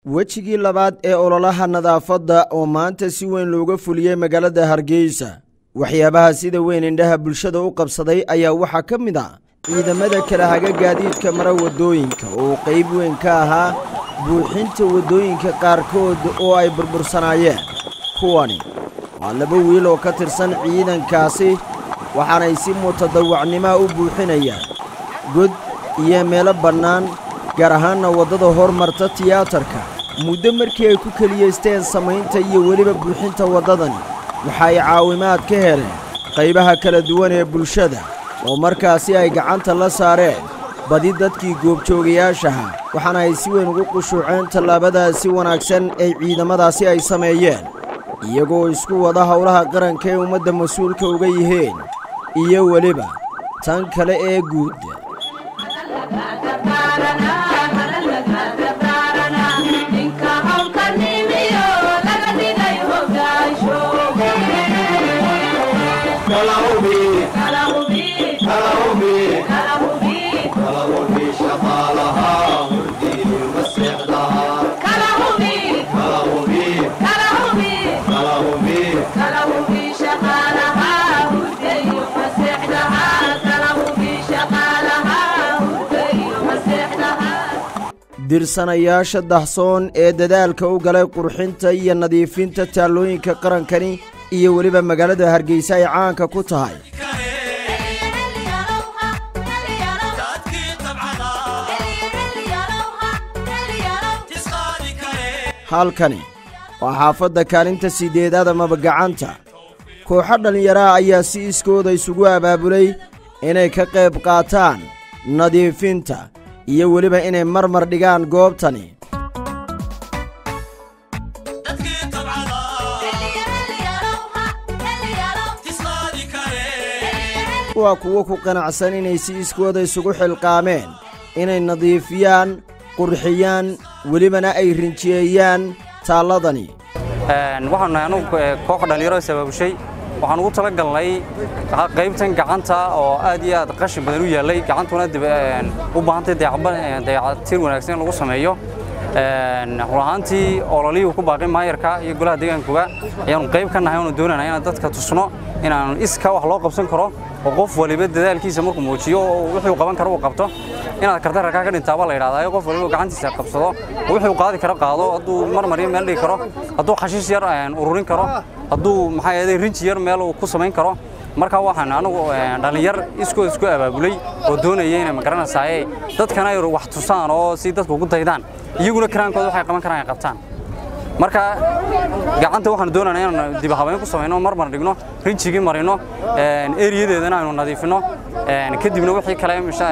wejigii labaad ee ololaha nadaafadda oo maanta si weyn looga fuliyey magaalada hargeysa waxyaabaha sida weyn indhaha bulshada u qabsaday ayaa waxaa ka mid ah ciidamada kala haga gaadiidka mara waddooyinka oo qayb weyn ka ahaa buuxinta waddooyinka qaarkood oo ay burbursanaayeen kuwani waa laba wiil oo ka tirsan ciidankaasi waxaanay si mutadawacnimoa u buuxinayaan god iyo meelo bannaan gaar ahaanna waddada hormarta tiyaatarka muddo markii ay ku keliyaysteen samaynta iyo weliba buuxinta waddadani waxa ay caawimaad ka heleen qaybaha kala duwan ee bulshada oo markaasi ay gacanta la saareen badi dadkii goobjoogayaashaha waxaana ay si weyn ugu qushuuceen tallaabadaasi wanaagsan ee ciidamadaasi ay sameeyeen iyagoo isku wada howlaha qaranka ee ummadda mas-uulka uga yihiin iyo weliba tan kale ee guud dirsanayaasha dahsoon ee dadaalka u galay qurxinta iyo nadiifinta taallooyinka qarankani iyo weliba magaalada hargeysa ay caanka ku tahay halkani waa xaafadda kaalinta siddeedaad amaba gacanta kooxo dhallinyaraha ayaa si iskooda isugu abaabulay inay ka qayb qaataan nadiifinta iyo weliba inay marmar dhigaan goobtani waa kuwo ku qanacsan inay si iskooda isugu xilqaameen inay nadiifiyaan qurxiyaan welibana ay rinjiyeeyaan taalladani waxaanu nahay anugu koox dhallinyaro sabaabushay waxaan ugu tala galnay qaybtan gacanta oo aad iyo aad qashin badan u yaallay gacantuna u baahantay dayacatir wanaagsan in lagu sameeyo run ahaantii ololihii ku baaqay maayarka iyo golaha deegaankuga ayaanu qayb ka nahay oonu doonana inaan dadka tusno inaanu iska wax loo qabsan karo oo qof waliba dadaalkiisa markuu muujiyo oo wuxuu qaban karo uu qabto inaad karta rakaa ka dhintaaba la yidhahdaa qof waliba gacantiisa qabsado oo wuxuu qaadi karo qaado hadduu marmariyo meel dhigi karo hadduu xashiis yar ururin karo hadduu maxaa yeelay rinji yar meel uu ku samayn karo marka waxaan anigu dhallinyar iskood isku abaabulay oo doonaya inay magaranaysaayee dadkana ay wax tusaan oo si dadku ugu daydaan iyaguna karaankooda waxay qaban karaan ay qabtaan marka gacanta waxaan doonana inaan dib habayn ku samayno marmar dhigno rinjigii marino eriyadeedana aynu nadiifino kadibna wixii kale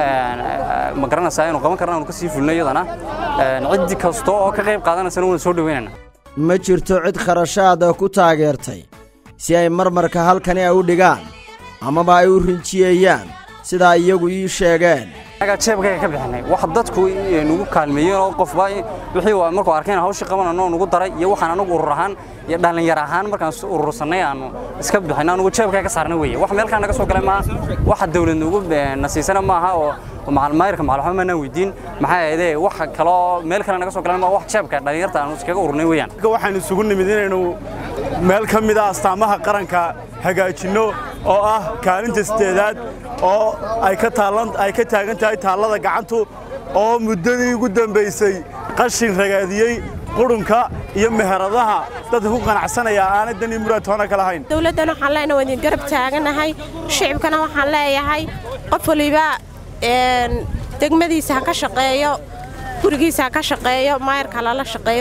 ma garanaysaa aynu qaban karna aynu ka sii fulno iyadana cid kasta oo ka qayb qaadanaysana waynu soo dhaweynana ma jirto cid kharashaada ku taageertay si ay marmarka halkani ay u dhigaan amaba ay u rinjiyeeyaan sidaa iyagu ii sheegeen anaga jeebkayga ka bixinay wax dadku nugu kaalmeeyeen oo qofba wixii markuu arkeen hawshii qabanano nugu daray iyo waxaan anagu urur ahaan iyo dhallinyar ahaan markaan urursanay aanu iska bixin anugu jeebkayga ka saarnay weeye wax meelkaan naga soo galay maaha waxa dawlad nugu nasiisana maaha oo maayarka macalxuma maanaan weydiin maxaa ahaydee wax kaloo meel kale naga soo galan ma wax jeebka dhallinyarta aanu iskaga ururnay weeyaan waxaan isugu nimid inaynu meel ka mid ah astaamaha qaranka hagaajinno oo ah kaalinta sideedaad oo ay ka taalan ay ka taagan tahay taallada gacantu oo muddadii ugu dambaysay qashin ragaadiyey qurunka iyo meheradaha dadka ku qanacsanaya aanay dan iyo muraad toona ka lahayn dowladdan waxaan leenahay waan idin garab taaganahay shicibkana waxaan leeyahay qof waliba degmadiisa ha ka shaqeeyo gurigiisa ha ka shaqeeyo maayarka lala shaqeeyo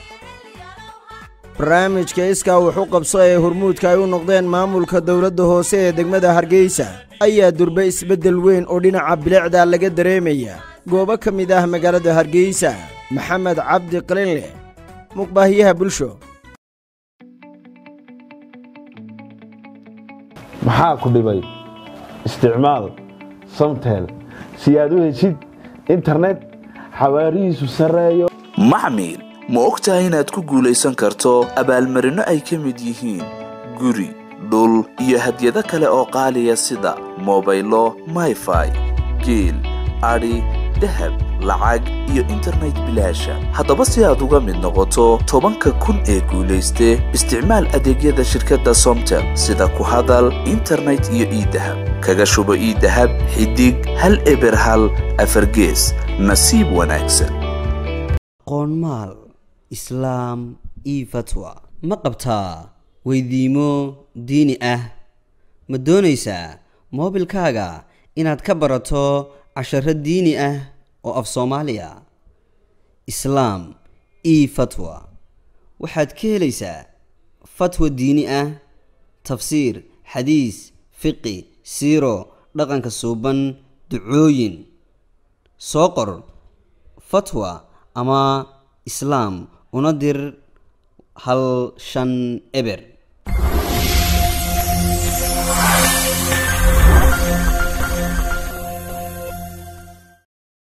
barnaamijka iskaa wuxu qabso ee hormuudka ay u noqdeen maamulka dowladda hoose ee degmada hargeysa ayaa durbe isbeddel weyn oo dhinaca bilicda laga dareemaya goobo ka mid ah magaalada hargeysa maxamed cabdi qalinleh muqbaahiyaha bulsho maxaa ku dhibay isticmaal samtel si aad u heshid internet xawaarihiisu sarreeyo maxmil ma og tahay inaad ku guulaysan karto abaalmarinno ay ka mid yihiin guri dhul iyo hadyado kale oo qaaliya sida mobaylo mayfai geel adhi dahab lacag iyo internet bilaasha haddaba si aad uga mid noqoto tobanka kun ee guulayste isticmaal adeegyada shirkadda somtel sida ku hadal internet iyo iidahab kaga shubo iidahab xidig hal eber hal afargees nasiib wanaagsan qoonmaal islaam io fatwa ma qabtaa weydiimo diini ah ma doonaysaa moobilkaaga inaad ka barato casharo diini ah oo af soomaaliya islaam io fatwa waxaad ka helaysaa fatwa diini ah tafsiir xadiis fiqi siiro dhaqanka suuban ducooyin soo qor fatwa ama islaam una dir hal shan eber